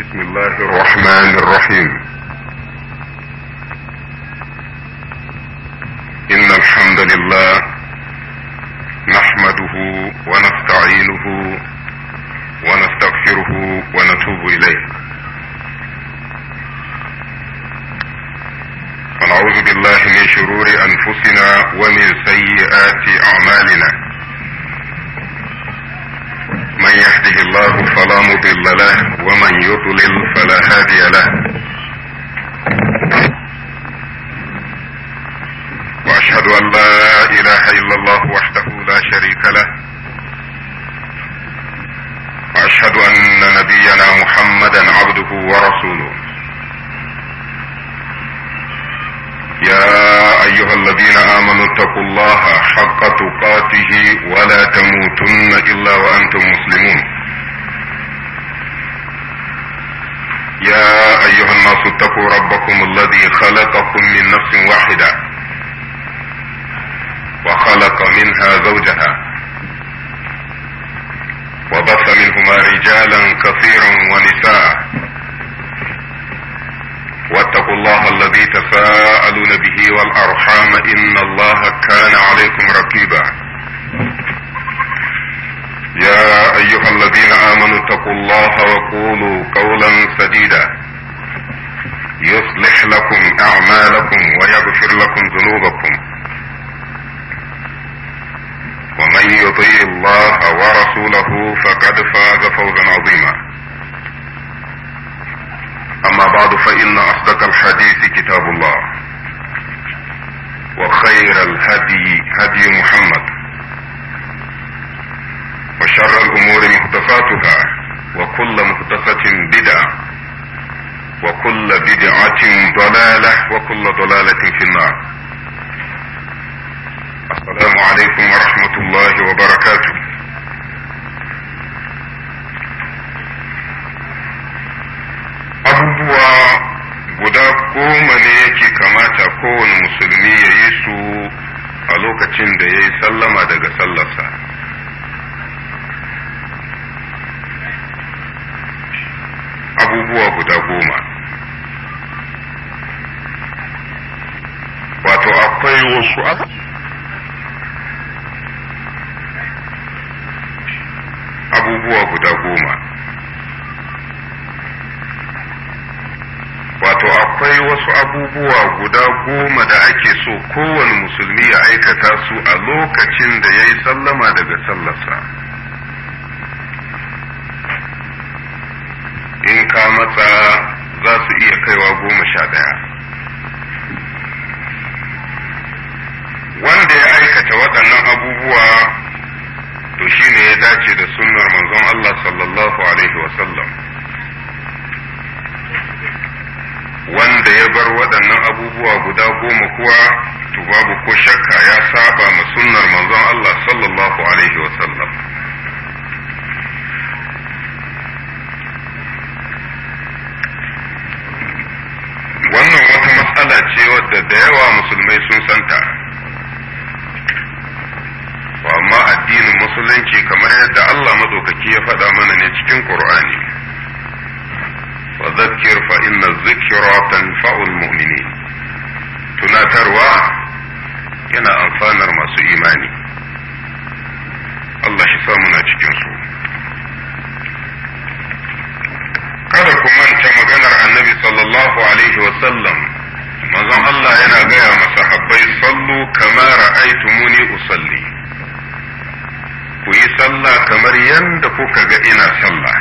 بسم الله الرحمن الرحيم إن الحمد لله نحمده ونستعينه ونستغفره ونتوب إليه ونعوذ بالله من شرور أنفسنا ومن سيئات أعمالنا من يهده الله فلا مضل له ومن يضلل فلا هادي له واشهد ان لا اله الا الله وحده لا شريك له واشهد ان نبينا محمدا عبده ورسوله يا ايها الذين امنوا اتقوا الله حق تقاته ولا تموتن الا وانتم مسلمون يا ايها الناس اتقوا ربكم الذي خلقكم من نفس واحده وخلق منها زوجها وبث منهما رجالا كثيرا ونساء واتقوا الله الذي تساءلون به والارحام ان الله كان عليكم رقيبا يا ايها الذين امنوا اتقوا الله وقولوا قولا سديدا يصلح لكم اعمالكم ويغفر لكم ذنوبكم ومن يطيع الله ورسوله فقد فاز فوزا عظيما أما بعد فإن أصدق الحديث كتاب الله وخير الهدي هدي محمد وشر الأمور محدثاتها وكل محدثة بدعة وكل بدعة ضلالة وكل ضلالة في النار السلام عليكم ورحمة الله وبركاته abubuwa guda goma ne yake kamata kowane musulmi ya yi su a lokacin da ya yi sallama daga sallarsa abubuwa guda goma wato akwai wasu abubuwa guda goma wato akwai wasu abubuwa guda goma da ake so kowane musulmi ya aikata su a lokacin da ya yi sallama daga sallarsa in ka matsa za su iya kaiwa goma sha ɗaya wanda ya aikata waɗannan abubuwa to shine ya dace da sunnar manzon Allah sallallahu alaihi wasallam wanda ya bar waɗannan abubuwa guda goma kuwa to babu ko shakka ya saba ma sunnar manzon Allah sallallahu alaihi wasallam wannan wata matsala ce wadda da yawa musulmai sun santa amma addinin musulunci kamar yadda Allah madaukaki ya faɗa mana ne cikin Qur'ani وذكر فإن الذكرى تنفع المؤمنين tunatarwa yana amfanar masu imani Allah shi muna cikin su kada ku manta maganar annabi sallallahu alaihi wasallam manzon Allah yana gaya masahabbai sallu kama ra'aytumuni usalli ku yi sallah kamar yadda kuka ga ina sallah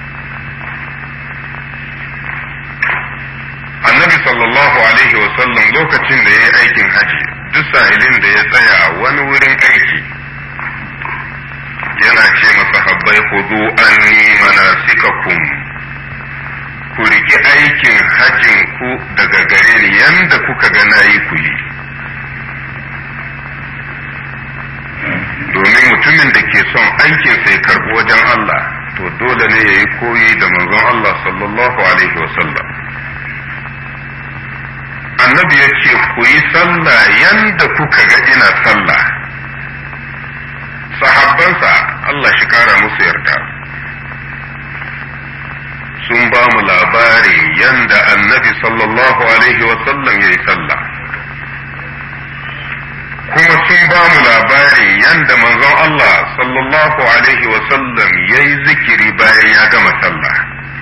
annabi sallallahu alaihi wasallam lokacin da ya yi aikin haji duk sahilin da ya tsaya a wani wurin aiki yana ce masa habbai hudu anni manasikakum ku riƙi aikin hajin ku daga gare ni yanda kuka ga nayi ku yi domin mutumin da ke son aikin sai karɓi wajen Allah to dole ne ya yi koyi da manzon Allah sallallahu alaihi wasallam annabi ya ce ku yi sallah yanda kuka ga ina sallah sahabbansa Allah shi kara musu yarda sun ba mu yanda annabi sallallahu alaihi wasallam ya yi sallah kuma sun ba mu labari yanda manzon Allah sallallahu alaihi wasallam ya yi zikiri bayan ya gama sallah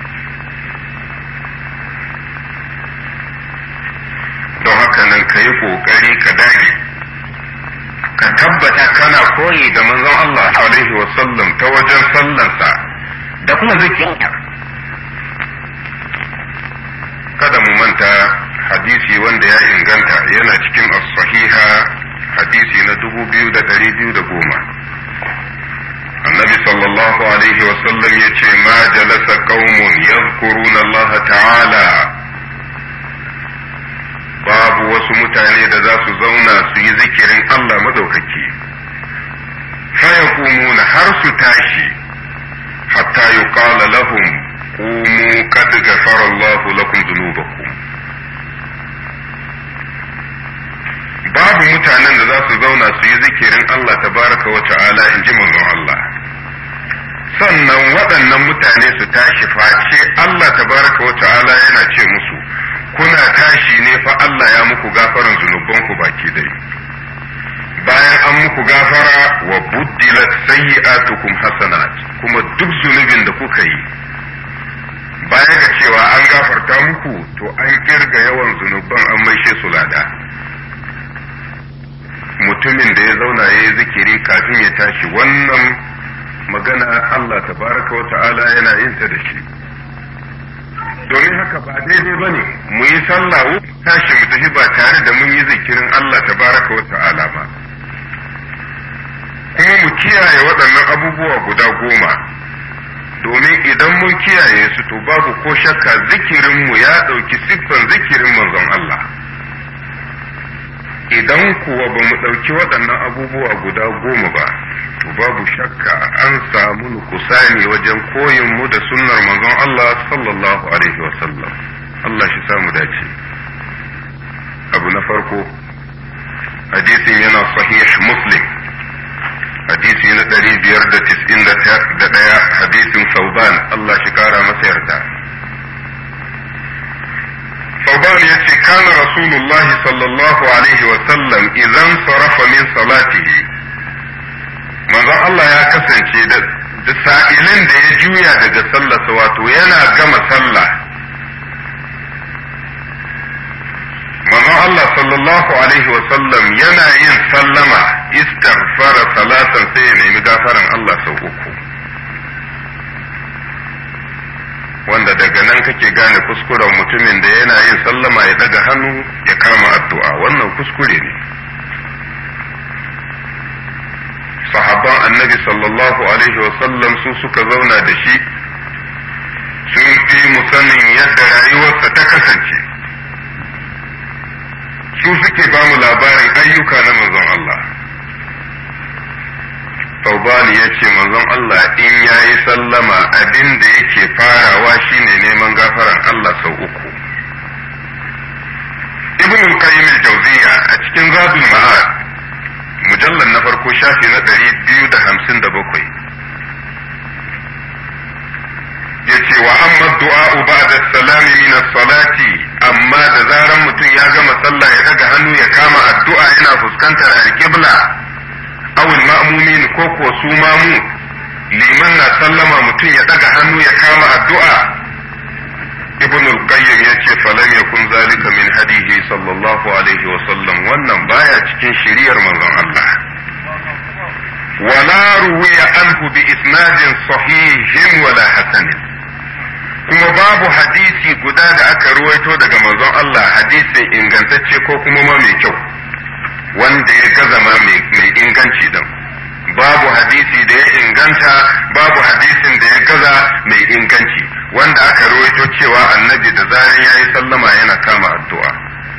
don haka nan ka yi ƙoƙari ka dage ka tabbata kana koyi da manzon Allah alaihi wasallam ta wajen sallansa da kuma zikirin kada mu manta hadisi wanda ya inganta yana cikin as-sahiha hadisi na dubu biyu da ɗari biyu da goma annabi sallallahu alaihi wasallam ya ce ma jalasa qaumun yadhkuruna Allah ta'ala babu wasu mutane da za su zauna su yi zikirin Allah madaukaki fayaqumuna har su tashi hatta yuqala lahum qumu qad ghafara Allah lakum dhunubakum babu mutanen da za su zauna su yi zikirin Allah tabaraka wa ta'ala in ji manzon Allah sannan waɗannan mutane su tashi face Allah tabaraka wa ta'ala yana ce musu kuna tashi ne fa Allah ya muku gafaran zunubanku baki dai bayan an muku gafara wa buddilat sayyi'atukum hasanat kuma duk zunubin da kuka yi baya ga cewa an gafarta muku to an kirga yawan zunuban an maishe su lada mutumin da ya zauna ya yi zikiri kafin ya tashi wannan magana Allah tabaraka wa ta'ala yana yin ta da shi domin haka ba daidai ba ne mu yi sallah tashi mu tafi ba tare da mun yi zikirin Allah tabaraka wa ta'ala ba kuma mu kiyaye waɗannan abubuwa guda goma domin idan mun kiyaye su to babu ko shakka zikirinmu ya ɗauki siffan zikirin manzon Allah idan kuwa ba mu ɗauki waɗannan abubuwa guda goma ba to babu shakka an samu nukusani wajen koyin mu da sunnar manzon Allah sallallahu alaihi wasallam Allah shi samu dace abu na farko hadisin yana sahih muslim hadisi na ɗari biyar da tis'in da ɗaya hadisin sauban Allah shi kara masa yarda sauban ya ce kana rasulullahi sallallahu alaihi wasallam idan sarafa min salatihi manzon Allah ya kasance da sa'ilin da ya juya daga sallarsa wato yana gama sallah manzon Allah sallallahu alaihi wasallam yana yin sallama istighfara salatan sai ya nemi gafaran Allah sau uku wanda daga nan kake gane kuskuren mutumin da yana yin sallama ya daga hannu ya kama addu'a wannan kuskure ne sahabban annabi sallallahu alaihi wasallam su suka zauna da shi sun fi mu sanin yadda rayuwarsa ta kasance su suke ba mu labarin ayyuka na manzon Allah Taubani ya ce manzon Allah in ya yi sallama abin da yake farawa shine neman gafaran Allah sau uku. Ibn al-Qayyim al-Jawziyya a cikin Zadul Ma'ad mujallar na farko shafi na ɗari biyu da hamsin da bakwai. Ya ce wa amma du'a'u ba'da salami min salati amma da zaran mutum ya gama sallah ya daga hannu ya kama addu'a yana fuskantar al-qibla awul ma'mumin ko kuwa su mamu liman na sallama mutum ya daga hannu ya kama addu'a ibn al-qayyim yace falam yakun zalika min hadihi sallallahu alaihi wa sallam wannan baya cikin shiriyar manzon Allah wala ruwiya anhu bi isnadin sahihin wala hasanin kuma babu hadisi guda da aka ruwaito daga manzon Allah hadisin ingantacce ko kuma ma mai kyau wanda ya gaza ma mai inganci din babu hadisi da ya inganta babu hadisin da ya gaza mai inganci wanda aka rawaito cewa annabi da zaran yayi sallama yana kama addu'a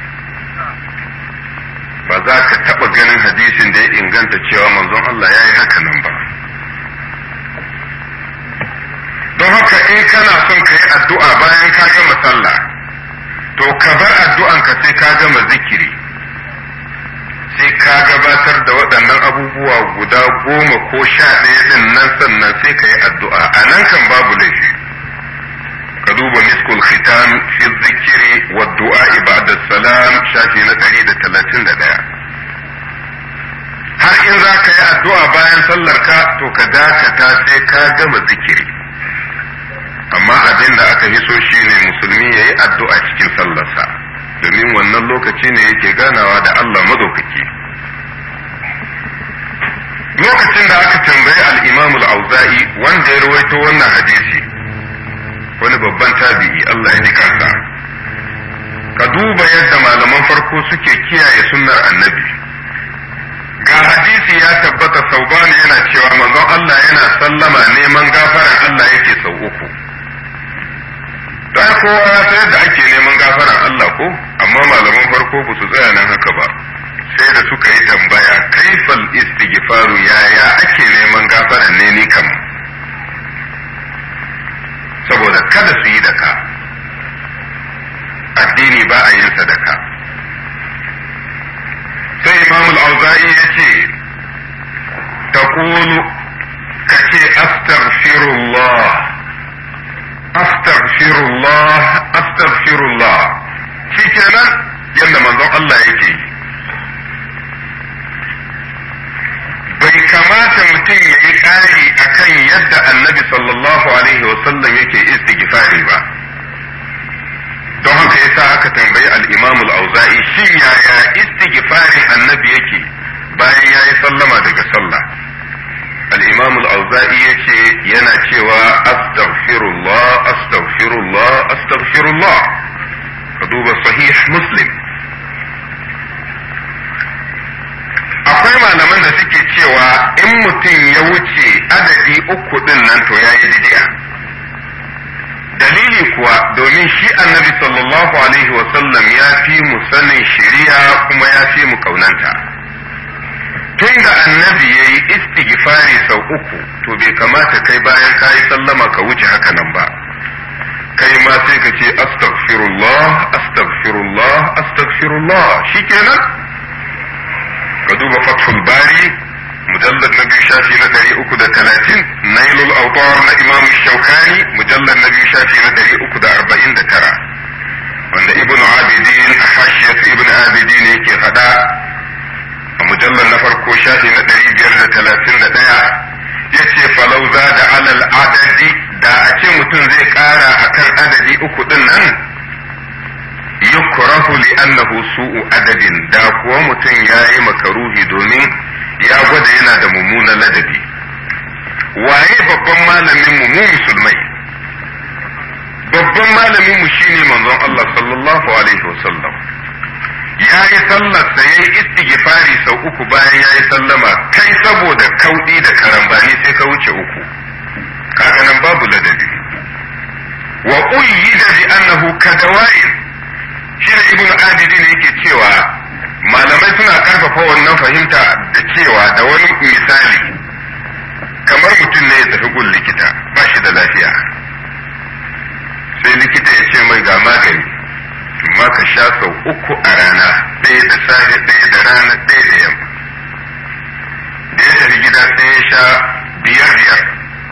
ba za ka taɓa ganin hadisin da ya inganta cewa manzon Allah ya yi haka nan ba don haka in kana son ka yi addu'a bayan ka gama sallah to ka bar addu'anka sai ka gama zikiri sai ka gabatar da waɗannan abubuwa guda goma ko sha ɗaya ɗin nan sannan sai ka yi addu'a a nan kan babu laifi ka duba miskul khitam fi zikiri wa du'a ba'da salam shafi na 131 har in za ka yi addu'a bayan sallar ka to ka dakata sai ka gama zikiri amma abin da aka hiso shine musulmi ya yi addu'a cikin sallarsa domin wannan lokaci ne yake ganawa da Allah madaukaki lokacin da aka tambayi al-imam al-auza'i wanda ya rawaito wannan hadisi wani babban tabi'i Allah ya ji kansa ka duba yadda malaman farko suke kiyaye sunnar annabi ga hadisi ya tabbata saubani yana cewa manzon Allah yana sallama neman gafaran Allah yake sau uku dan kowa ya san yadda ake neman gafaran Allah ko amma malaman farko ba su tsaya nan haka ba sai da suka yi tambaya kaifal istighfaru yaya ake neman gafaran ne ni kam saboda kada su yi da ka addini ba a yin sadaka sai imamul auza'i ya ce ta ka ce astaghfirullah astaghfirullah astaghfirullah shi kenan yadda manzon Allah yake yi bai kamata mutum ya yi ƙari akan yadda annabi sallallahu alaihi wasallam yake istighfari ba don haka yasa aka tambayi al-imam al-auza'i shin yaya istighfarin annabi yake bayan ya yi sallama daga sallah al-imam al-auza'i yace yana cewa astaghfirullah astaghfirullah astaghfirullah ka duba sahih muslim akwai malaman da suke cewa in mutum ya wuce adadi uku din nan to ya yi bid'a dalili kuwa domin shi annabi sallallahu alaihi wasallam ya fi mu sanin shari'a kuma ya fi mu kaunanta tun da annabi ya yi istighfari sau uku to bai kamata kai bayan ka yi sallama ka wuce haka nan ba kai ma sai ka ce astaghfirullah astaghfirullah astaghfirullah shikenan ka duba fathul bari mujallar na biyu shafi na ɗari uku da talatin nailul autar na imam shaukani mujallar na biyu shafi na ɗari uku da arba'in da tara wanda ibn abidin a hashiyat ibn abidin yake faɗa a mujallar na farko shafi na ɗari biyar da talatin da ɗaya ya ce falau za da alal adadi da a ce mutum zai ƙara akan adadi uku ɗin nan yukrahu li annahu su'u adabin da kuwa mutum ya yi makaruhi domin ya gwada yana da mummunan ladabi waye babban malamin mu mu musulmai babban malamin mu shine manzon Allah sallallahu alaihi wasallam ya yi sallarsa ya yi istighfari sau uku bayan ya yi sallama kai saboda kauɗi da karambani sai ka wuce uku kaga nan babu ladabi wa uyyida bi annahu kadawa'in shi ne ibn adidi ne yake cewa malamai suna karfafa wannan fahimta da cewa da wani misali kamar mutum ne ya tafi gun likita ba shi da lafiya sai likita ya ce mai ga magani amma ka sha sau uku a rana ɗaya da safe ɗaya da rana ɗaya da yamma da ya tafi gida sai ya sha biyar biyar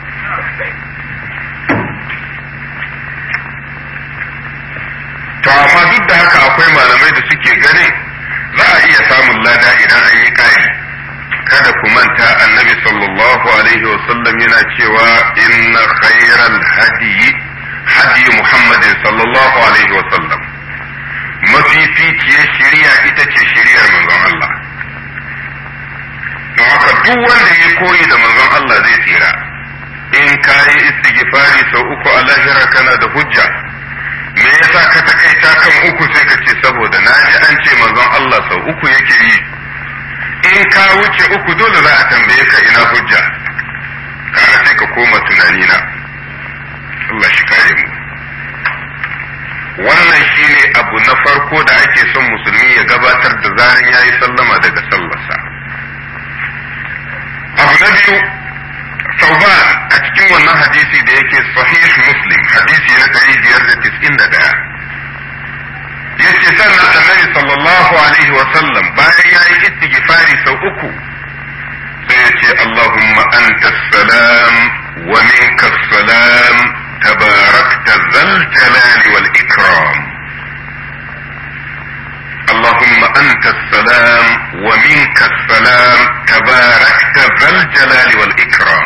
to amma duk da haka akwai malamai da suke ganin za a iya samun lada idan an yi ƙari kada ku manta annabi sallallahu alaihi wasallam yana cewa inna khairal hadiyi hadi muhammadin sallallahu alaihi wasallam mafificiyar shari'a ita ce shari'ar manzon Allah don haka duk wanda ya koyi da manzon Allah zai tsira in ka yi istighfari sau uku a lahira kana da hujja me yasa ka takaita kan uku sai ka ce saboda na ji an ce manzon Allah sau uku yake yi in ka wuce uku dole za a tambaye ka ina hujja kana sai ka koma tunani na Allah shi kare mu wannan shine abu na farko da ake son musulmi ya gabatar da zaran yayi sallama daga sallarsa abu na biyu Sauban a cikin wannan hadisi da yake sahih Muslim hadisi na ɗari biyar da tis'in da ɗaya. Yace sannan annabi sallallahu alaihi wa sallam bayan ya yi istighfari sau uku sai ya ce Allahumma anta salam wa minka salam tabarakta zal ومنك السلام تباركت ذا الجلال والإكرام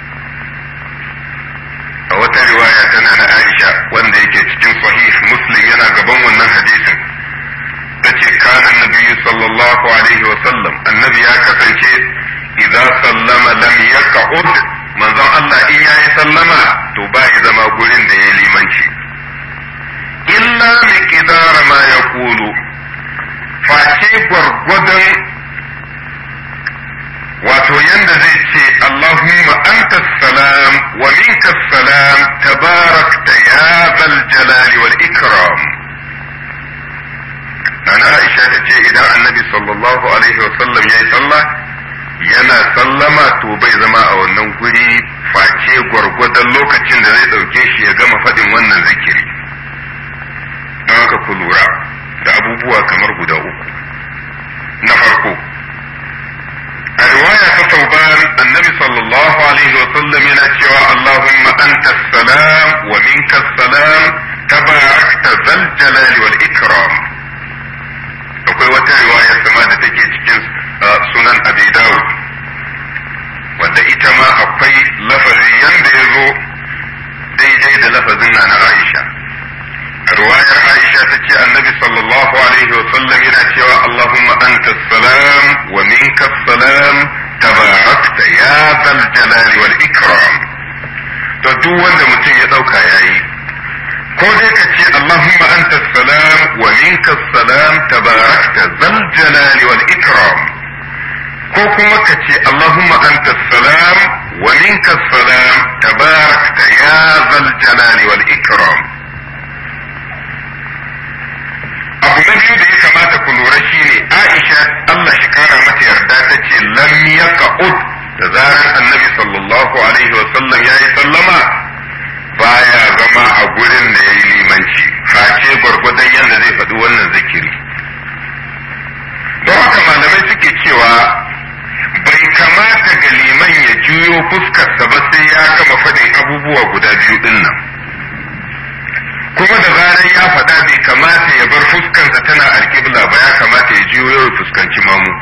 a wata riwaya tana na Aisha wanda yake cikin sahih Muslim yana gaban wannan hadisin tace kana nabiyyu sallallahu alaihi wa sallam annabi ya kasance idza sallama lam yaq'ud manzon Allah in yayi sallama to ba ya zama gurin da yayi limanci illa miqdar ma yaqulu face gwargwadon wato yanda zai ce Allahumma anta salam wa minka salam tabarakta ya zal jalali wal ikram Nana Aisha ta ce idan annabi sallallahu alaihi wasallam ya yi sallah yana sallama to bai zama a wannan guri face gwargwadon lokacin da zai ɗauke shi ya gama faɗin wannan zikiri don haka ku lura da abubuwa kamar guda uku na farko a riwaya ta tauban annabi sallallahu alaihi wasallam yana cewa Allahumma anta salam wa minka salam tabarakta zal jalali wal ikram akwai wata riwaya sama da take cikin sunan abi dawud wadda ita ma akwai lafazi yanda ya zo daidai da lafazin na na aisha riwayar aisha ta ce annabi sallallahu alaihi wa sallam yana cewa allahumma anta salam wa minka salam tabarakta ya zal jalali wal ikram to duk wanda mutum ya dauka yayi ko dai ka ce Allahumma anta salam wa minka salam tabarakta zal jalali wal ikram ko kuma ka ce Allahumma anta salam wa minka salam tabarakta ya zal jalali wal ikram abu na biyu da ya kamata ku lura shine Aisha Allah shi kara mata yarda ta ce lam yaqud da zarar annabi sallallahu alaihi wa sallam yayi sallama baya zama a gurin da ya yi limanci face gwargwadon yadda zai faɗi wannan zikiri don haka malamai suke cewa bai kamata ga liman ya juyo fuskarsa ba sai ya gama faɗin abubuwa guda biyu ɗin nan kuma da zarar ya faɗa bai kamata ya bar fuskarsa tana alƙibla ba ya kamata ya juyo ya fuskanci mamu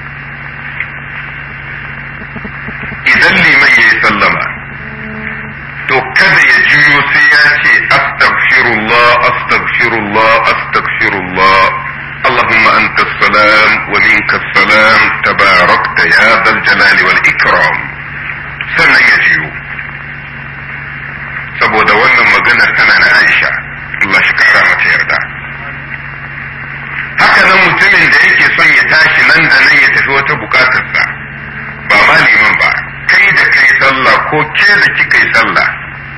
idan liman ya yi sallama to kada ya juyo sai ya ce astaghfirullah astaghfirullah astaghfirullah اللهم أنت السلام ومنك السلام تباركت يا ذا الجلال والإكرام sannan ya jiyo saboda wannan maganar tana na Aisha Allah shi kara mata yarda haka nan mutumin da yake son ya tashi nan da nan ya tafi wata bukatarsa ba ma liman ba kai da kai sallah ko ke da kika yi sallah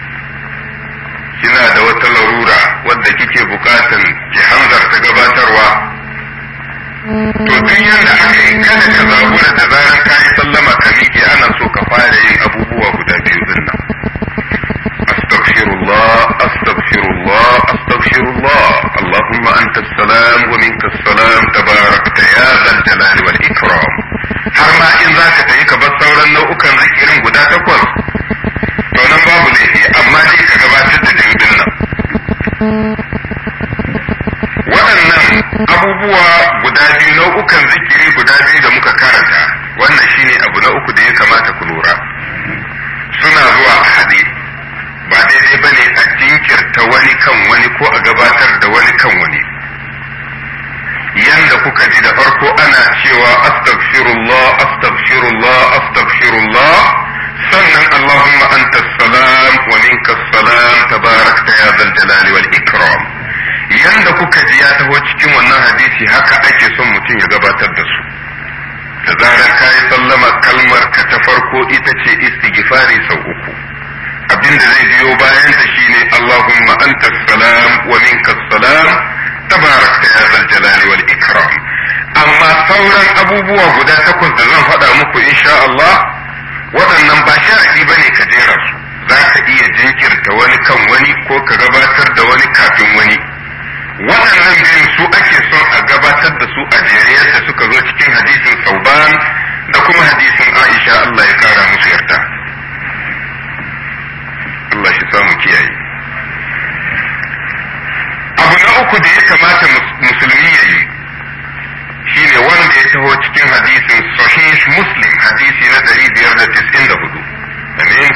kina da wata larura wadda kike bukatan ki hanzarta gabatarwa to duk yanda aka yi kada ka zabura da zaran ka yi sallama ka miƙe ana so ka fara yin abubuwa guda biyu din nan astaghfirullah astaghfirullah astaghfirullah allahumma anta salam wa minka salam tabarakta ya zal jalali wal ikram har ma in zaka tafi ka bar sauran nau'ukan zikirin guda takwas to nan babu laifi amma dai ka gabatar da dindin nan waɗannan abubuwa guda biyu nau'ukan zikiri guda biyu da muka karanta wannan shine abu na uku da ya kamata ku lura suna zuwa a haɗe ba daidai ba ne a jinkirta wani kan wani ko a gabatar da wani kan wani yanda kuka ji da farko ana cewa astaghfirullah astaghfirullah astaghfirullah sannan Allahumma anta salam wa minka salam tabarakta ya zal jalali wal ikram yanda kuka ji ya taho cikin wannan hadisi haka ake son mutum ya gabatar da su da zarar ka yi sallama kalmar ka ta farko ita ce istighfari sau uku abinda zai biyo bayan ta shine Allahumma anta salam wa minka salam tabarakta ya zal jalali wal ikram amma sauran abubuwa guda takwas da zan faɗa muku insha Allah waɗannan ba sharadi bane ka jera su za ka iya jinkirta wani kan wani ko ka gabatar da wani kafin wani waɗannan biyun su ake son a gabatar da su a jere yadda suka zo cikin hadisin sauban da kuma hadisin aisha Allah ya kara musu yarda Allah shi samu kiyaye abu na uku da ya kamata musulmi ya yi shine wanda ya taho cikin hadisi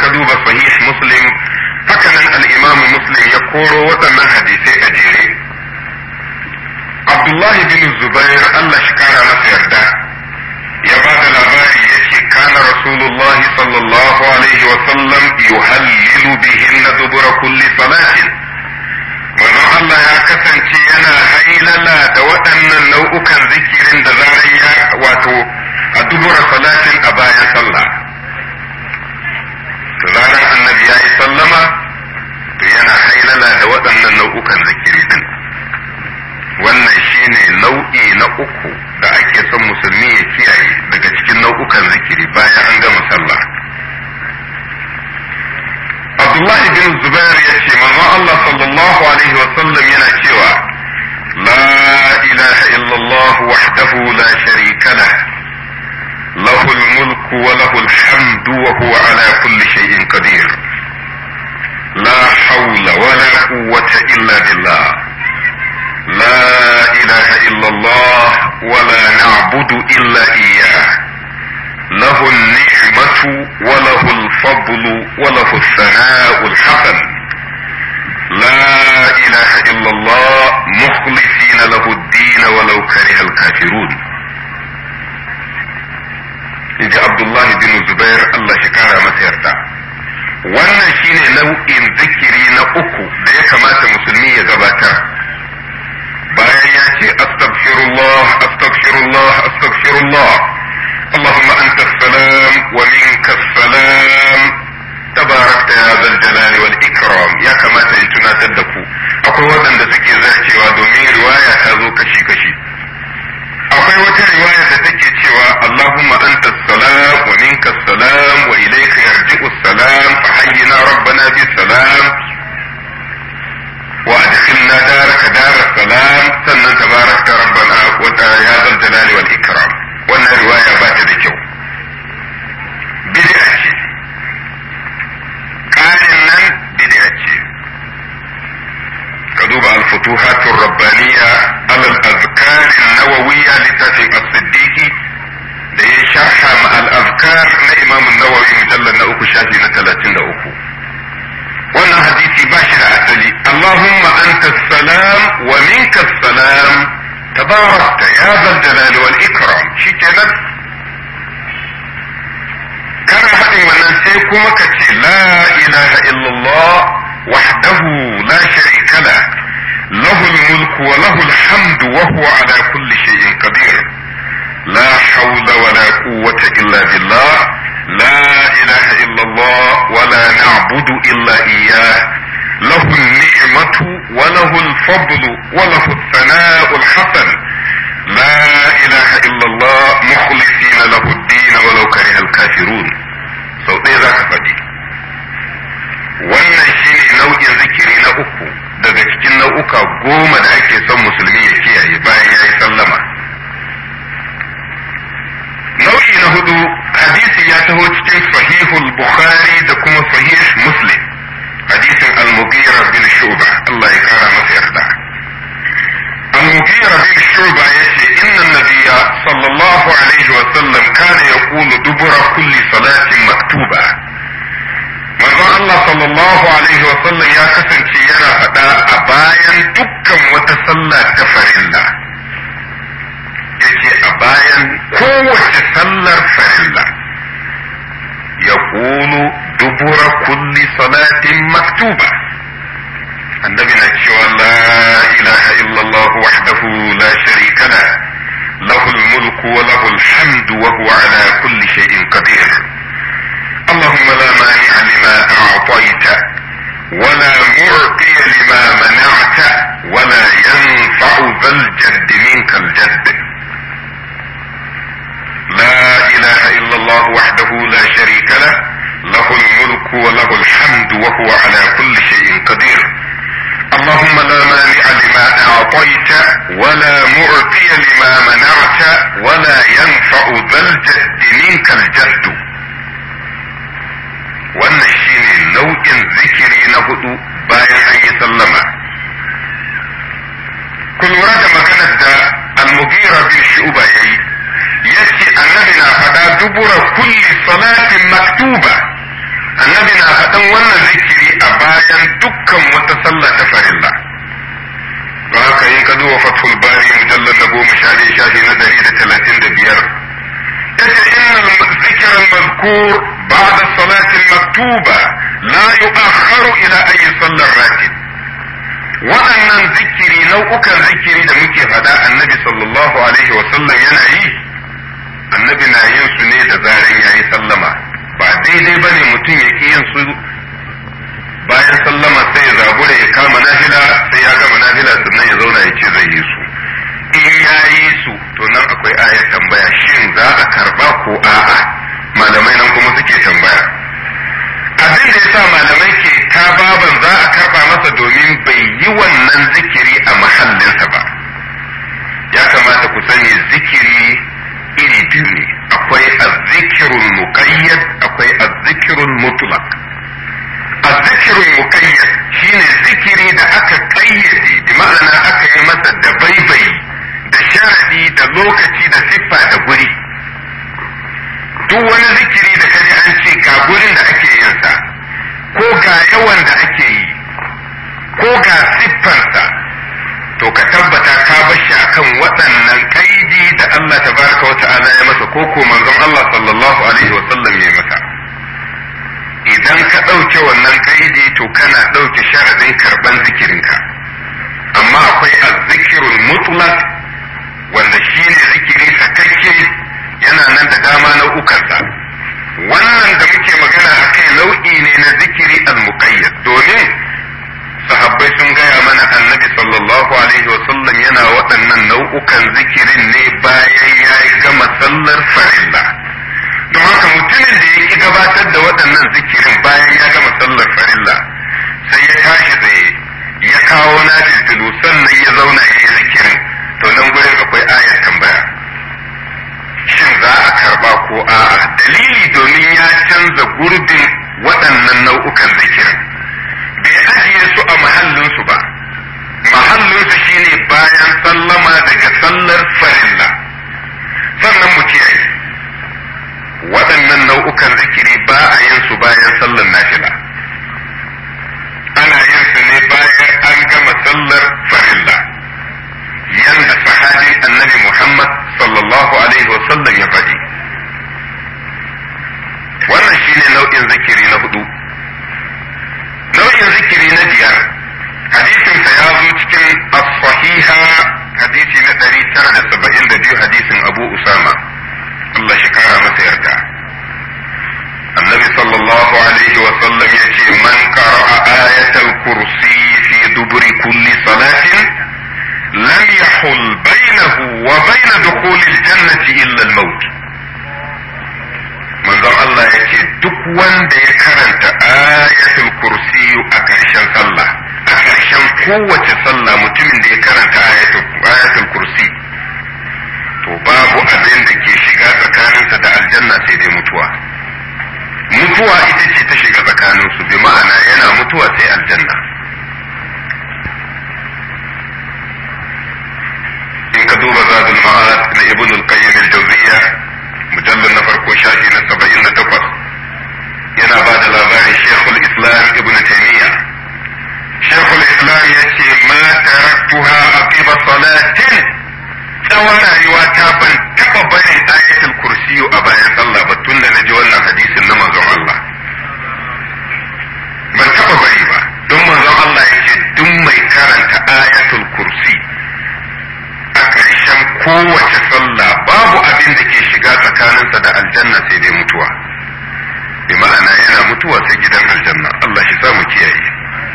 ka duba sahih muslim hakanan al-imam muslim ya koro waɗannan hadisai a jere abdullahi bin zubair Allah shi kara masa yarda ya ba da labari ya ce kana rasulullah sallallahu alaihi wa sallam yuhallilu bihinna dubura kulli salatin manzon Allah ya kasance yana hailala da waɗannan nau'ukan zikirin da zarar ya wato a dubura salatin a bayan sallah da zarar annabi ya yi sallama to yana hailala da waɗannan nau'ukan zikiri din wannan shine nau'i na uku da ake son musulmi ya kiyaye daga cikin nau'ukan zikiri bayan an gama sallah Abdullahi bin Zubair ya ce manzon Allah sallallahu alaihi wa sallam yana cewa la ilaha illallah wahdahu la sharika lah له الملك وله الحمد وهو على كل شيء قدير لا حول ولا قوة إلا بالله لا إله إلا الله ولا نعبد إلا إياه له النعمة وله الفضل وله الثناء الحسن لا إله إلا الله مخلصين له الدين ولو كره الكافرون in ji Abdullahi bin Zubair Allah shi kara masa yarda wannan shine nau'in zikiri na uku da ya kamata musulmi ya gabatar bayan ya ce astaghfirullah astaghfirullah astaghfirullah اللهم أنت السلام ومنك السلام تباركت يا ذا الجلال والإكرام يا كما تنتنا تدكو أقول ودن دسكي زرتي ودومين رواية تازو كشي كشي akwai wata riwaya da take cewa Allahumma anta salam wa minka salam wa ilayka yarji'u salam fa hayyina rabbana bis salam wa adkhilna daraka dar salam sannan tabarakta rabbana wa ya zal jalali wal ikram wannan riwaya ba ta da kyau bid'a ce ƙarin nan bid'a ce ka duba al-futuhat ar-rabbaniyya ala al-azkar an-nawawiyya littafin as-siddiqi da ya sharha ma al-azkar na imam an-nawawi mujallal na uku shafi na 33 wannan hadisi ba shi da asali allahumma anta salam wa minka salam tabarakta ya zal jalali wal ikram shikenan kana haɗin wannan sai kuma ka ce la ilaha illallah وحده لا شريك له له الملك وله الحمد وهو على كل شيء قدير لا حول ولا قوة إلا بالله لا إله إلا الله ولا نعبد إلا إياه له النعمة وله الفضل وله الثناء الحسن لا إله إلا الله مخلصين له الدين ولو كره الكافرون سو ذاك فدي wannan shine nau'in zikiri na uku daga cikin nau'uka goma da ake son musulmi ya kiyaye bayan ya yi sallama nau'i na hudu hadisi ya taho cikin sahihul bukhari da kuma sahih muslim hadisin al-mughira bin shuba Allah ya kara masa yarda al-mughira bin shuba yace inna nabiyya sallallahu alaihi wa sallam kana yaqulu dubura kulli salatin maktuba manzon Allah sallallahu alaihi wa sallam ya kasance yana faɗa a bayan dukkan wata sallah ta farilla yace a bayan kowace sallar farilla ya kulu dubura kulli salatin maktuba annabi na cewa la ilaha illallah wahdahu la sharika la له الملك وله الحمد وهو على كل شيء قدير اللهم لا مانع لما أعطيت ولا معطي لما منعت ولا ينفع ذا الجد منك الجد لا إله إلا الله وحده لا شريك له له الملك وله الحمد وهو على كل شيء قدير اللهم لا مانع لما أعطيت ولا معطي لما منعت ولا ينفع ذا الجد منك الجد wannan shine nau'in zikiri na hudu bayan an yi sallama ku lura da maganar da almugira bin shuba ya yi yace annabi na faɗa dubura kulli salatin maktuba annabi na faɗin wannan zikiri a bayan dukkan wata sallah ta farilla don haka in ka duba fathul bari mujallar na goma sha ɗaya shafi na ɗari da talatin da biyar yace innal zikra al-mazkur ba'da salati al-maktuba la yu'akhkharu ila ayi sallar ratib waɗannan zikiri nau'ukan zikiri da muke faɗa annabi sallallahu alaihi wa sallam yana yi annabi na yin su ne da zaran yayi sallama ba daidai bane mutum ya ki yin su bayan sallama sai ya zabura ya kama nafila sai ya gama nafila sannan ya zauna ya ce zai yi su in ya yi su to nan akwai ayar tambaya shin za a karba ko a'a malamai nan kuma suke tambaya abin da yasa malamai ke ta baban za a karba masa domin bai yi wannan zikiri a mahallinsa ba ya kamata ku sani zikiri iri biyu ne akwai azzikirul muqayyad akwai azzikirul mutlaq azzikirul muqayyad shine zikiri da aka kayyade bi ma'ana aka yi masa da baibayi da sharadi da lokaci da siffa da guri duk wani zikiri da kaji an ce ga gurin da ake yin sa ko ga yawan da ake yi ko ga siffarsa to ka tabbata ka bar shi akan waɗannan kaidi da Allah tabaraka wa ta'ala ya masa ko ko manzon Allah sallallahu alaihi wa sallam ya masa idan ka ɗauke wannan kaidi to kana ɗauke sharadin karban zikirinka amma akwai azzikirul mutlaq wanda shine zikiri sakakke yana nan da dama nau'ukansa wannan da muke magana akai nau'i ne na zikiri al-muqayyad domin sahabbai sun gaya mana annabi sallallahu alaihi wasallam yana waɗannan nau'ukan zikirin ne bayan ya gama sallar farilla don haka mutumin da ya ki gabatar da waɗannan zikirin bayan ya gama sallar farilla sai ya tashi tsaye ya kawo na sannan ya zauna ya yi zikirin to nan gurin akwai ayar tambaya shin za a karba ko a'a dalili domin ya canza gurbin waɗannan nau'ukan zikirin bai ajiye su a mahallinsu ba mahallinsu shine bayan sallama daga sallar farilla sannan mu kiyaye waɗannan nau'ukan zikiri ba a yin su bayan sallar nafila ana yin su ne bayan an gama sallar farilla yanda sahabin annabi Muhammad sallallahu alaihi wasallam ya faɗi wannan shine nau'in zikiri na hudu nau'in zikiri na biyar hadisinsa ya zo cikin as-sahiha hadisi na 972 hadisin Abu Usama Allah shi kara masa yarda annabi sallallahu alaihi wa sallam yace man qara'a ayatal kursi fi duburi kulli salatin lam yahul bainahu wa bain dukhulil jannati illa al-maut manzon Allah ya ce duk wanda ya karanta ayatul kursiyu a ƙarshen sallah a ƙarshen kowace sallah mutumin da ya karanta ayatul kursi to babu abin da ke shiga tsakaninsa da aljanna sai dai mutuwa mutuwa ita ce ta shiga tsakaninsu bi ma'ana yana mutuwa sai aljanna in ka duba zadul ma'ad na ibn al-qayyim al-jawziyya mujallar na farko shafi na saba'in da takwas yana ba da labarin shekul islam ibn taimiyya shekul islam ya ce ma taraktuha aqiba salatin tsawon rayuwa ta ban taba barin ayatul kursiyu a bayan sallah ba tun da naji wannan hadisin na manzon Allah ban taba bari ba don manzon Allah ya ce duk mai karanta ayatul kursi a ƙarshen kowace sallah babu abin da ke shiga tsakaninsa da aljanna sai dai mutuwa bi ma'ana yana mutuwa sai gidan aljanna Allah shi samu kiyaye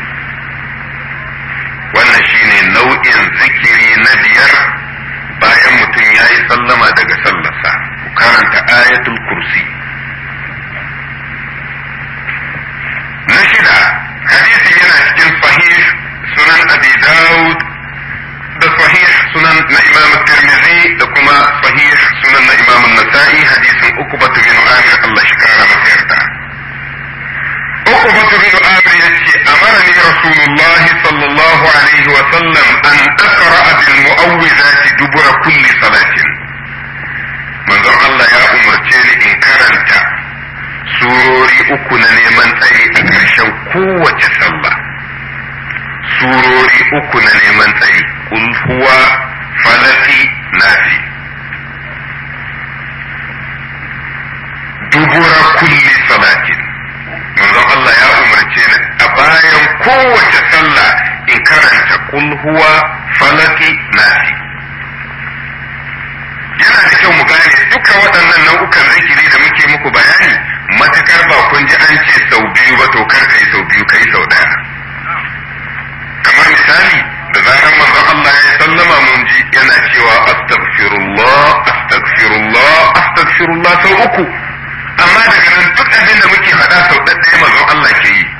wannan shine nau'in zikiri na biyar bayan mutum ya yi sallama daga sallarsa ku karanta ayatul kursi na shida hadisi yana cikin sahih sunan abi dawud da sahih sunan na imam tirmidhi da kuma sahih sunan na imam nasa'i hadisin ukubatu bin amir Allah shi kara masa yarda ukubatu bin amir yace amarani rasulullah sallallahu alaihi wa sallam an aqra bil mu'awwidati dubura kulli salatin manzon Allah ya umarce ni in karanta surori uku na neman tsari a ƙarshen kowace sallah surori uku na neman tsari kul huwa falaki nasi dubura kulli salatin manzon Allah ya umarce ni a bayan kowace sallah in karanta kul huwa falaki nasi yana da kyau mu gane duka waɗannan nau'ukan zikiri da muke muku bayani matakar ba kun ji an ce sau biyu ba to kar kai sau biyu kai sau ɗaya kamar misali da zarar manzon Allah ya sallama mun ji yana cewa astaghfirullah astaghfirullah astaghfirullah sau uku amma daga nan duk abin da muke faɗa sau ɗaya manzon Allah ke yi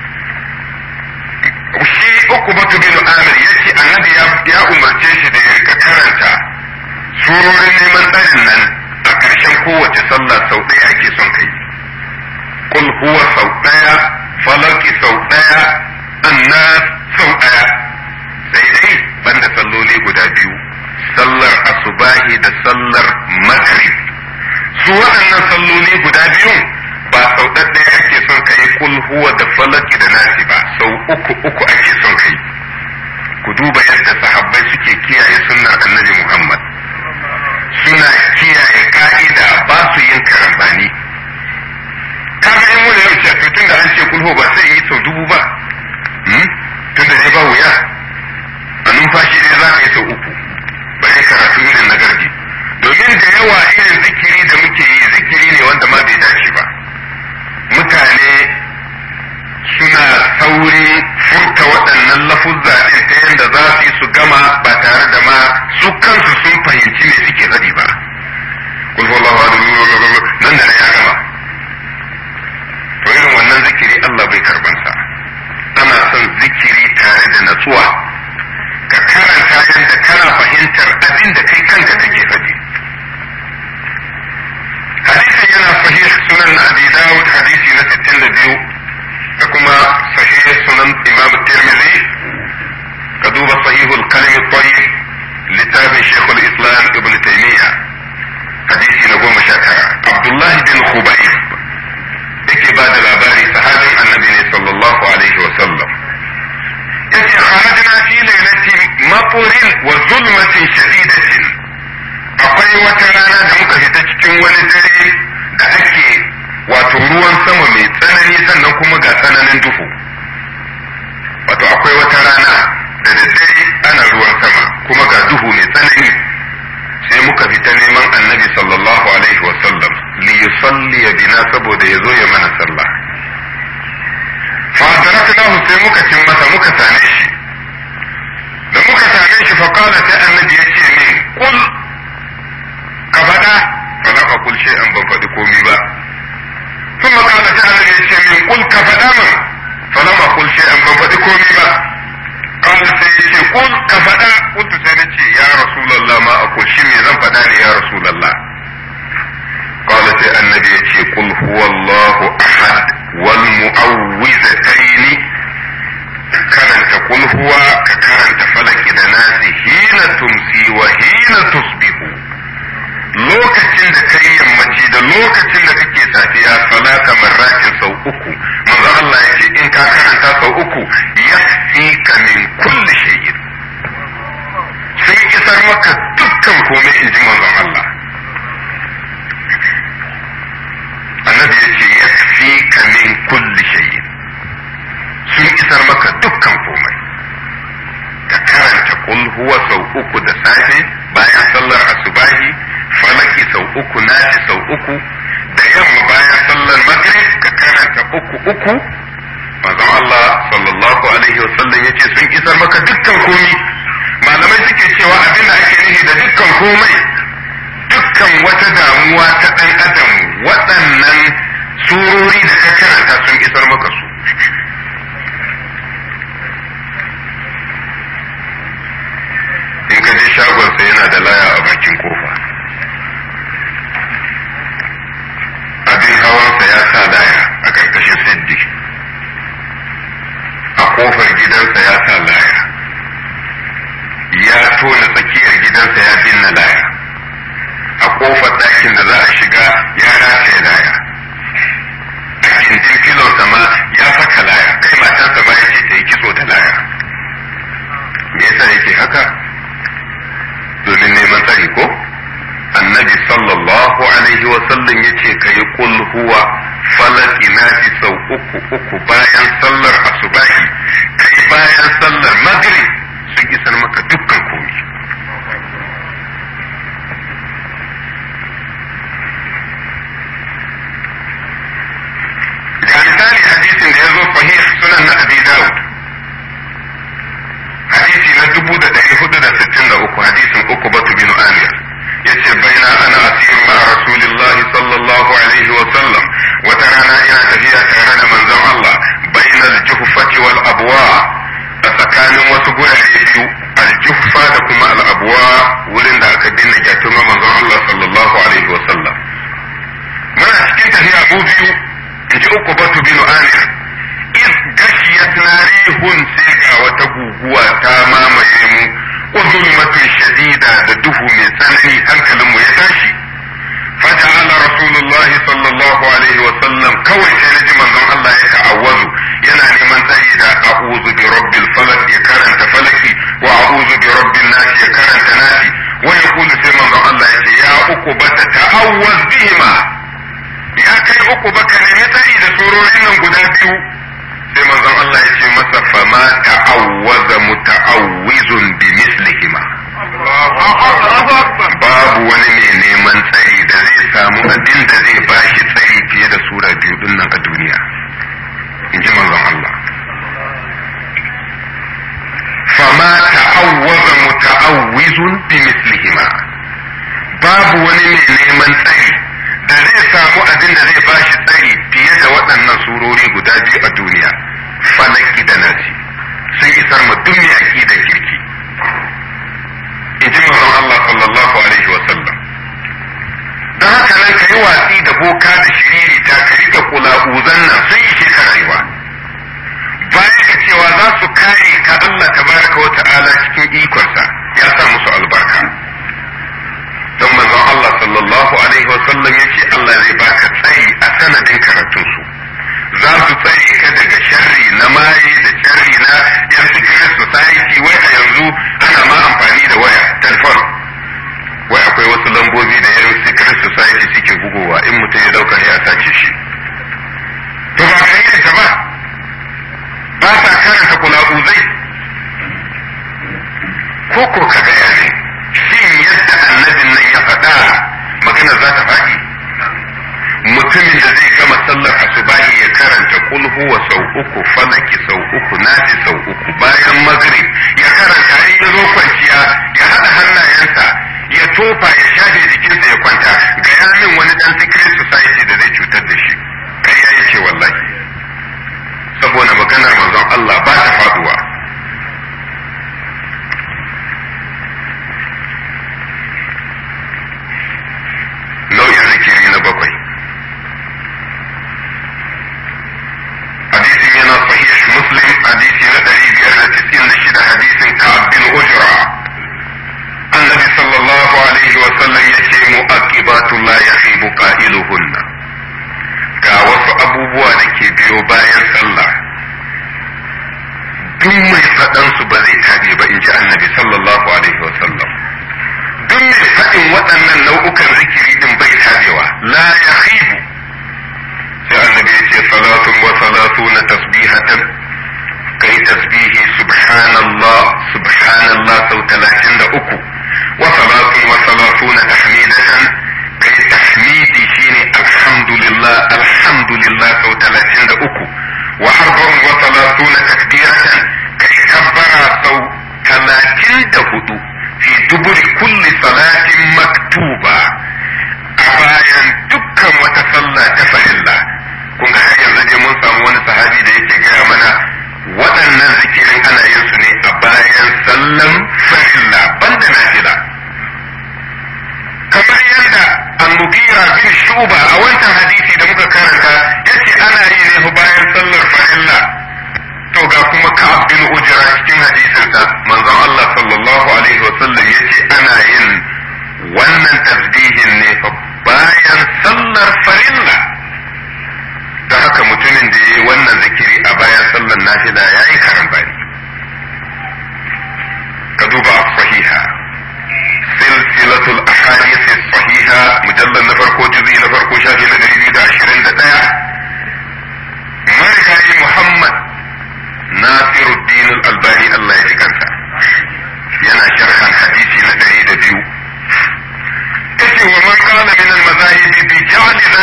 shi uku batu bin amir ya ce annabi ya umarce shi da ya rika karanta surorin neman tsarin nan a ƙarshen kowace sallah sau ɗaya ake son kai kul huwa sau ɗaya falaki sau ɗaya annas sau ɗaya sai dai banda salloli guda biyu sallar asubahi da sallar maghrib su waɗannan salloli guda biyun ba sau ɗaya ake son ka yi kul huwa da falaki da nasi ba sau uku uku ake son ka yi ku duba yadda sahabbai suke kiyaye sunnar annabi muhammad suna kiyaye ka'ida ba su yin karambani kaga in wani yau ce tun da an ce kulhu ba sai yi sau dubu ba tun da dai ba wuya a numfashi dai za ka yi sau uku bare karatu irin na garji domin da yawa irin zikiri da muke yi zikiri ne wanda ma bai dace ba mutane suna saurin furta waɗannan lafuzza ɗin ta yadda za su yi su gama ba tare da ma su kansu sun fahimci me suke faɗi ba kul wallahu nan da ya gama to irin wannan zikiri Allah bai karbansa ana son zikiri tare da natsuwa ka karanta yadda kana fahimtar abin da kai kanka kake faɗi hadisin yana sahih sunan na abi dawud hadisi na 62 da kuma sahih sunan imam tirmidhi ka duba sahihul kalim tayyib littafin shekul islam ibn taymiya hadisi na goma sha tara abdullahi bin khubayb yake ba da labari sahabin annabi ne sallallahu alaihi wa sallam yace kharajna fi lailatin mafurin wa zulmatin shadidatin akwai wata rana da muka fita cikin wani dare da ake wato ruwan sama mai tsanani sannan kuma ga tsananin duhu wato akwai wata rana da daddare ana ruwan sama kuma ga duhu mai tsanani sai muka fita neman annabi sallallahu alaihi wasallam li yusalli bina saboda ya zo ya mana sallah fa taraknahu sai muka cin masa muka same shi da muka same shi fa qala sai annabi ya ce min kul ka faɗa fa na fa kul an ban faɗi komi ba ثم قال تعالى يا من قل كفداما فلم أقل شيئا ban faɗi komi ba. قال سيدي قل كفدا قلت سيدي يا رسول الله ما أقول شمي زن فداني يا رسول الله قال سي النبي يتي قل هو الله أحد والمعوذتين كرنت قل هو ككرنت فلك ناس حين تمسي وحين تصبح lokacin da kai yammaci da lokacin da kake safiya salata marratin sau uku manzo Allah ya ce in ka karanta sau uku yakfika min kulli shay'in sun isar maka dukkan komai in ji manzon Allah annabi ya ce yakfika min kulli shay'in sun isar maka dukkan komai ka karanta kul huwa sau uku da safe bayan sallar asubahi falaki sau uku nashi sau uku da yamma bayan sallar maghrib ka karanta uku uku manzon Allah sallallahu alaihi wasallam yace sun isar maka dukkan komai malamai suke cewa abin da ake nufi da dukkan komai dukkan wata damuwa ta ɗan adam waɗannan surori da ka karanta sun isar maka su in ka je shagonsa yana da laya a bakin kofa abin hawansa ya sa laya a ƙarƙashin siddi a ƙofar gidansa ya sa laya ya tona tsakiyar gidansa ya binna laya a ƙofar ɗakin da za a shiga ya rataye laya a gindin filonsa ma ya saka laya kai uku uku bayan sallar asubahi kai bayan sallar maghrib sun isar maka dukkan komi ga misali hadisin da ya zo sahih sunan na abi dawud hadisi na dubu da ɗari hudu da sittin da uku hadisin uku batu bin amir ya ce baina ana asiru ma rasulillah sallallahu alaihi wa sallam wata rana ina tafiya tare da manzon Allah baina al-juhfati wal abwa a tsakanin wasu gurare biyu al-juhfa da kuma al-abwa wurin da aka binne gyatuma manzon Allah sallallahu alaihi wa sallam muna cikin tafiya mu biyu in ji uku batu bin amir iz gashiyat narihun sai ga wata guguwa ta mamaye mu wa zulmatun shadida da duhu mai tsanani hankalin mu ya tashi faja'ala rasulullahi sallallahu alaihi wa sallam kawai sai naji manzon Allah ya ta'awwazu yana neman tsari da a'udhu bi rabbil falaq ya karanta falaki wa a'udhu bi rabbin nas ya karanta nasi wa yaqulu sai manzon Allah ya ce ya uku bata ta'awwaz bihima ya kai uku baka nemi tsari da surorin nan guda biyu sai manzon Allah ya ce masa fama ta'awwaza muta'awwizun bi mislihima babu wani mai neman tsari da zai samu abin da zai bashi tsari fiye da sura biyu din nan a duniya in ji manzon Allah fama ta'awwaza muta'awwizun bi mislihima babu wani mai neman tsari da zai samu abin da zai bashi tsari fiye da waɗannan surori guda biyu a duniya falaki da nasi sun isar ma duk mai aƙidar kirki in ji manzon Allah sallallahu alaihi wa sallam don haka nan ka yi watsi da boka da shiriri ta ka rike kula'uzan nan sun ishe ka rayuwa bayan ka cewa za su kare ka Allah tabaraka wa ta'ala cikin ikonsa ya sa musu albarka don manzon Allah sallallahu alaihi wa sallam ya ce Allah zai baka tsari a sanadin karatunsu za su tsare ka daga sharri na maye da sharri na yan secret society wai a yanzu ana ma amfani da waya telefon wai akwai wasu lambobi da yan secret society suke bugowa in mutum ya dauka ya sace shi to ba ka yi da ta ba ba sa karanta kula'uzai ko ko ka gaya ne shin yadda annabin nan ya faɗa magana za ta faɗi mutumin da zai gama sallar asubahi ya karanta kul huwa sau uku falaki sau uku nasi sau uku bayan magrib ya karanta in ya zo kwanciya ya haɗa hannayensa ya tofa ya shafe jikinsa ya kwanta ga ya min wani dan secret society da zai cutar da shi ƙarya yake wallahi saboda maganar manzon Allah ba ta faduwa nau'in zikiri na bakwai hadisin yana sahih muslim hadisi na ɗari biyar da cikin da shida hadisin ka'ab bin ujra annabi sallallahu alaihi wa sallam yace mu'aqibatu la yahibu qailuhunna ga wasu abubuwa da ke biyo bayan sallah duk mai faɗan su ba zai tabe ba in ji annabi sallallahu alaihi wa sallam duk mai faɗin waɗannan nau'ukan zikiri din bai tabewa la yahibu sai annabi ya ce salatun wa salatuna tasbihatan kai tasbihi subhanallah subhanallah sau talatin da uku wa salatun wa salatuna tahmidatan kai tahmidi shine alhamdulillah alhamdulillah sau talatin da uku wa arba'un wa salatuna takbiratan kai kabbara sau talatin da hudu fi duburi kulli salatin maktuba a bayan dukkan wata sallah ta farilla kun ga har yanzu dai mun samu wani sahabi da yake gaya mana waɗannan zikirin ana yin su ne a bayan sallan farilla banda nafila kamar yadda al-mughira bin shuba a wancan hadisi da muka karanta yace ana yi ne bayan sallar farilla to ga kuma ka'ab bin ujra cikin hadisinsa manzon Allah sallallahu alaihi wasallam yace ana yin wannan tasbihin ne fa bayan sallar farilla da haka mutumin da ya yi wannan zikiri a bayan sallar nafila ya yi karambani ka duba sahiha silsilatul ahadith sahiha mujallal na farko juzi na farko shafi na 221 marka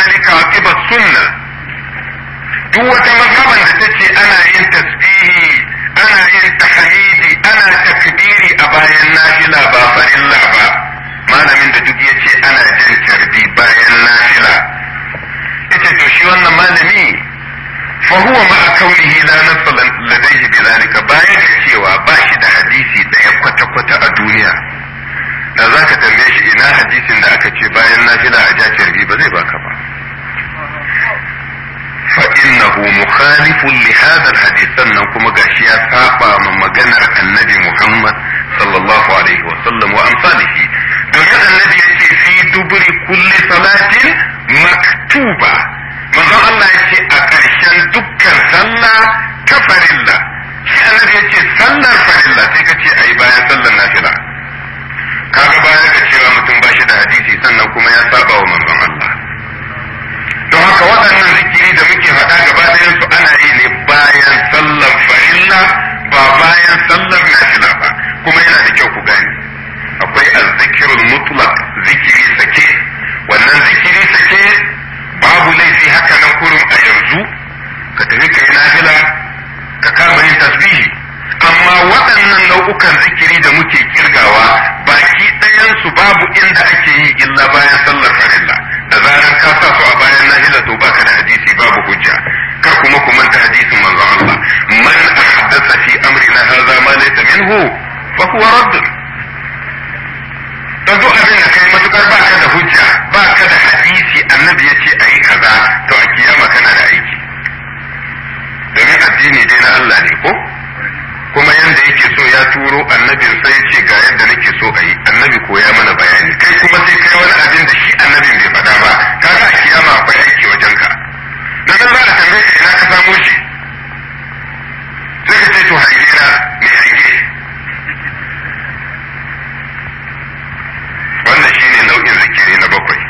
zalika aqiba sunna duk wata mazhaban da tace ana yin tasbihi ana yin tahmidi ana takbiri a bayan nafila ba farilla ba malamin da duk yace ana jin tarbi bayan nafila yace to shi wannan malami fa huwa ma kaunihi la nafsa ladayhi bidhalika bayan da cewa ba shi da hadisi daya kwata kwata a duniya da zaka tambaye shi ina hadisin da aka ce bayan nafila a ja tarbi ba zai baka ba فإنه مخالف لهذا الحديث sannan kuma gashi ya saba ma maganar annabi Muhammad sallallahu alaihi wa sallam wa amsalihi domin annabi yace fi duburi kulli salatin maktuba manzon Allah yace a ƙarshen dukkan sallah ta farilla shi annabi yace sallar farilla sai ka ce ayi bayan sallar nafila kaga bayan ka cewa mutum ba shi da hadisi sannan kuma ya saba wa manzon Allah don haka waɗannan zikiri da muke faɗa gaba ɗayan su ana yi ne bayan sallar farilla ba bayan sallar nafila ba kuma yana da kyau ku gane akwai azzikirul mutlaq zikiri sake wannan zikiri sake babu laifi haka nan kurum a yanzu ka tafi ka yi nafila ka kama yin tasbihi amma waɗannan nau'ukan zikiri da muke kirgawa baki ɗayansu babu inda ake yi illa bayan sallar farilla da zaran ka sa su a bayan nahila to baka da hadisi babu hujja kar kuma ku manta hadisin manzon Allah man ahdatha fi amrina hadha ma laysa minhu fa huwa radd dan duk abin da kai matukar baka da hujja baka da hadisi annabi yace ayi kaza to a kiyama kana da aiki domin addini dai na Allah ne ko kuma yanda yake so ya turo annabin sai ce ga yadda nake so a yi annabi ko ya mana bayani kai kuma sai kai wani abin da shi annabin bai faɗa ba kaga a kiyama akwai aiki wajen ka da nan za a tambaye ka ina ka samo shi sai ka ce to hange na mai hange wannan shine nau'in zikiri na bakwai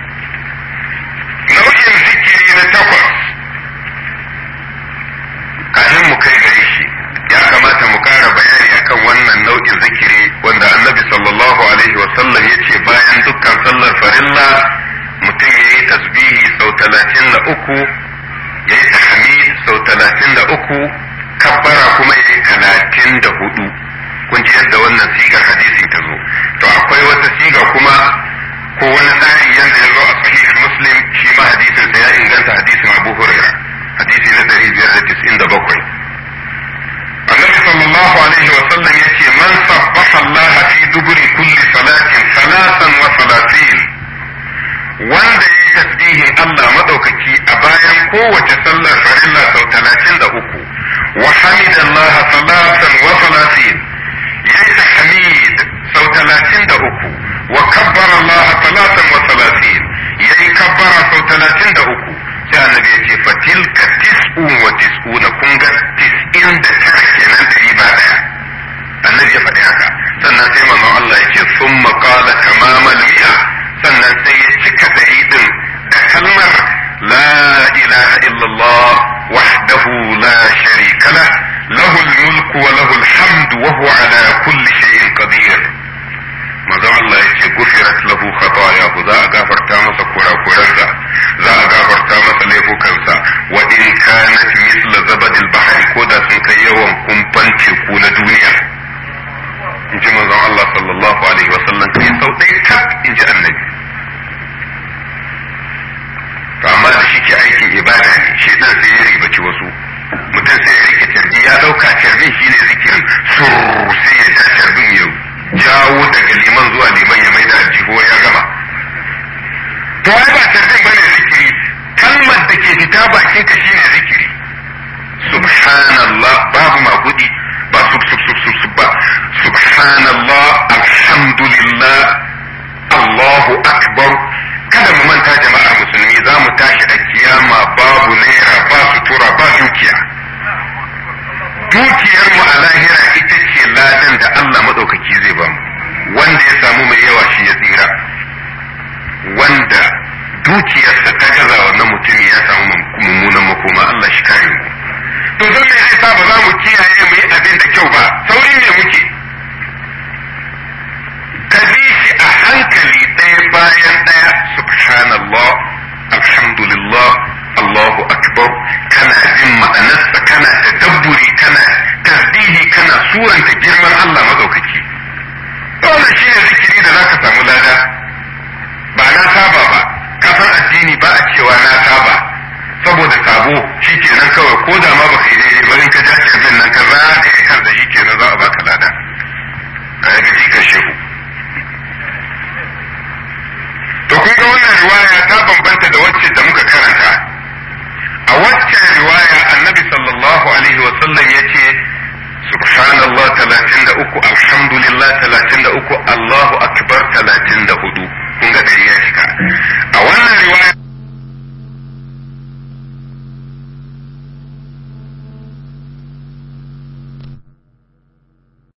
nau'in zikiri na takwas kafin mu kai gare shi ya kamata mu kara bayani akan wannan nau'in zikiri wanda annabi sallallahu alaihi wasallam ya ce bayan dukkan sallar farilla mutum ya yi tasbihi sau talatin da uku ya yi tahmid sau talatin da uku kabbara kuma ya yi talatin da hudu kun ji yadda wannan sigar hadisi ta zo to akwai wata siga kuma ko wani tsari yadda ya zo a sahih muslim shi ma hadisin sa ya inganta hadisin abu huraira hadisi na 597 النبي صلى الله عليه وسلم يأتي من سبح الله في دبر كل صلاة ثلاثا وثلاثين wanda ya yi tasbihin Allah maɗaukaki a bayan kowace sallar farilla sau talatin da uku wa hamidallah salatan wa salatin ya yi tahmid sau talatin da uku wa kabbara Allah salatan wa salatin ya yi kabbara sau talatin da uku sai annabi ya ce fatilka tis'un wa tis'una kun ga tis'in da tara kenan dari ba daya annabi ya faɗi haka sannan sai manzon Allah ya ce summa qala tamamal mi'a sannan sai ya cika dari din da kalmar la ilaha illallah wahdahu la sharika lah lahu al-mulku wa lahu al-hamdu wa huwa ala kulli shay'in qadir manzon Allah ya ce gufirat lahu khatayahu za a gafarta masa kurakuransa za a gafarta masa laifukansa wa in kanat misla zabadil bahri ko da sun kai yawan kumfan teku na duniya in ji manzon Allah sallallahu alaihi wasallam kai sau ɗaya tak in ji annabi to amma da shi ke aikin ibada ne shi dan sai ya ribaci wasu mutum sai ya rike tarbi ya dauka tarbin shine zikirin sur sai ya ja tarbin yau jawo daga liman zuwa liman ya mai da aljihu ya gama to ai ba tarbin bane zikiri kalmar da ke fita bakin ka shine zikiri subhanallah babu magudi ba sub sub sub sub sub ba subhanallah alhamdulillah allahu akbar kada mu manta jama'a musulmi za mu tashi a kiyama babu naira ba sutura ba dukiya dukiyar mu a lahira ita ce ladan da Allah madaukaki zai ba mu wanda ya samu mai yawa shi ya tsira wanda dukiyarsa ta gaza wannan mutum ya samu mummunan makoma Allah shi kare mu to don me zai sa ba za mu kiyaye mu yi abin da kyau ba saurin ne muke ka bi shi a hankali ɗaya bayan ɗaya subhanallah suranta girman Allah madaukaki wannan shi ne zikiri da zaka samu lada ba na saba ba kasan addini ba a cewa na saba saboda sabo shi kenan kawai ko da ma baka yi daidai ba in ka ja kirbin nan ka zagaye kan da shi kenan za a baka lada a yaga jikan shehu to kun ga wannan riwaya ta bambanta da wacce da muka karanta a waccan riwaya annabi sallallahu alaihi wa sallam ya ce